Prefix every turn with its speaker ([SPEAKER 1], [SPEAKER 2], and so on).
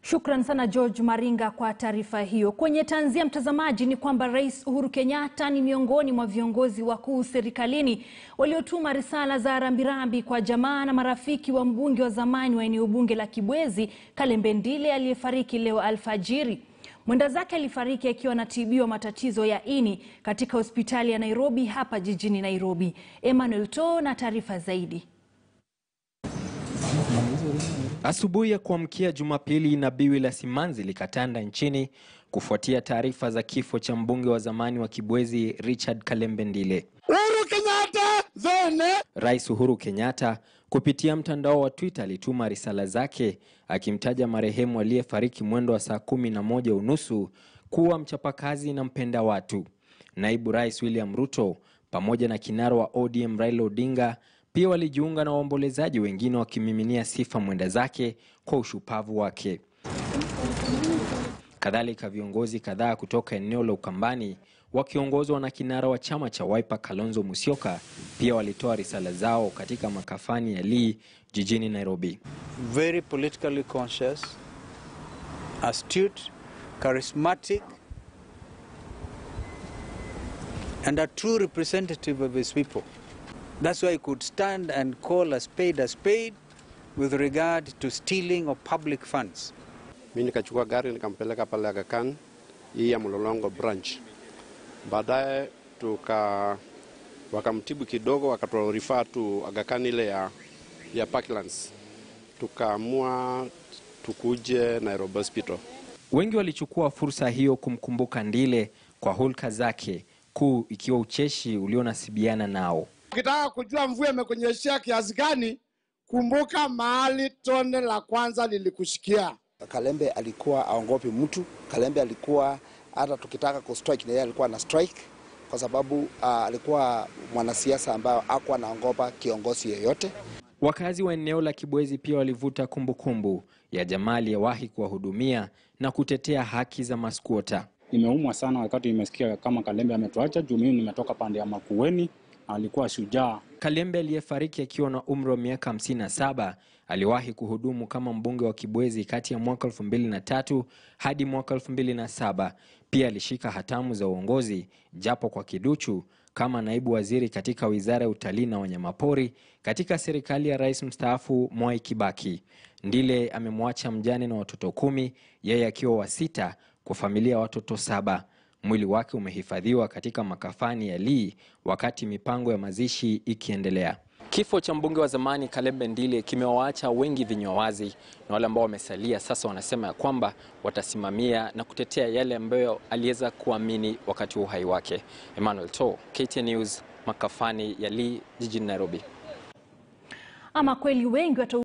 [SPEAKER 1] Shukran sana George Maringa kwa taarifa hiyo. Kwenye tanzia, mtazamaji, ni kwamba Rais Uhuru Kenyatta ni miongoni mwa viongozi wakuu serikalini waliotuma risala za rambirambi kwa jamaa na marafiki wa mbunge wa zamani wa eneo bunge la Kibwezi Kalembe Ndile aliyefariki leo alfajiri. Mwenda zake alifariki akiwa anatibiwa matatizo ya ini katika hospitali ya Nairobi hapa jijini Nairobi. Emmanuel To na taarifa zaidi.
[SPEAKER 2] Asubuhi ya kuamkia Jumapili na biwi la simanzi likatanda nchini kufuatia taarifa za kifo cha mbunge wa zamani wa Kibwezi Richard Kalembe Ndile.
[SPEAKER 3] Uhuru Kenyatta zene.
[SPEAKER 2] Rais Uhuru Kenyatta kupitia mtandao wa Twitter alituma risala zake akimtaja marehemu aliyefariki mwendo wa saa kumi na moja unusu kuwa mchapakazi na mpenda watu. Naibu Rais William Ruto pamoja na kinara wa ODM Raila Odinga pia walijiunga na waombolezaji wengine wakimiminia sifa mwenda zake kwa ushupavu wake. Kadhalika, viongozi kadhaa kutoka eneo la Ukambani wakiongozwa na kinara wa chama cha Wiper Kalonzo Musyoka pia walitoa risala zao katika makafani ya Lee jijini Nairobi.
[SPEAKER 4] very politically conscious, astute, charismatic, and a true representative of his people. That's why he could stand and call a spade a spade with regard to stealing of public funds.
[SPEAKER 5] Mi nikachukua gari nikampeleka pale Aga Khan hii ya Mlolongo branch. Baadaye tuka wakamtibu kidogo, wakaturifaa tu Aga Khan ile ya, ya Parklands. Tukaamua tukuje Nairobi Hospital.
[SPEAKER 2] Wengi walichukua fursa hiyo kumkumbuka Ndile kwa hulka zake kuu ikiwa ucheshi ulionasibiana nao.
[SPEAKER 3] Ukitaka kujua mvua imekunyeshea kiasi gani, kumbuka mahali tone la kwanza lilikushikia.
[SPEAKER 6] Kalembe alikuwa aongopi mtu. Kalembe alikuwa hata tukitaka kustrike na yeye alikuwa na strike kwa sababu uh, alikuwa mwanasiasa ambayo hakuwa anaongopa kiongozi yeyote.
[SPEAKER 2] Wakazi wa eneo la Kibwezi pia walivuta kumbukumbu kumbu ya jamaa aliyewahi kuwahudumia na kutetea haki za maskwota.
[SPEAKER 7] Nimeumwa sana wakati nimesikia kama Kalembe ametuacha juu mimi nimetoka pande ya Makueni. Alikuwa shujaa.
[SPEAKER 2] Kalembe aliyefariki akiwa na umri wa miaka 57 aliwahi kuhudumu kama mbunge wa Kibwezi kati ya mwaka 2003 hadi mwaka 2007. Pia alishika hatamu za uongozi japo kwa kiduchu kama naibu waziri katika wizara ya utalii na wanyamapori katika serikali ya rais mstaafu Mwai Kibaki. Ndile amemwacha mjane na watoto kumi, yeye akiwa wa sita kwa familia ya watoto saba. Mwili wake umehifadhiwa katika makafani ya Lee wakati mipango ya mazishi ikiendelea. Kifo cha mbunge wa zamani Kalembe Ndile kimewaacha wengi vinywa wazi, na wale ambao wamesalia sasa wanasema ya kwamba watasimamia na kutetea yale ambayo aliweza kuamini wakati wa uhai wake. Emmanuel To, KTN News, makafani ya Lee jijini Nairobi.
[SPEAKER 1] Ama kweli wengi wata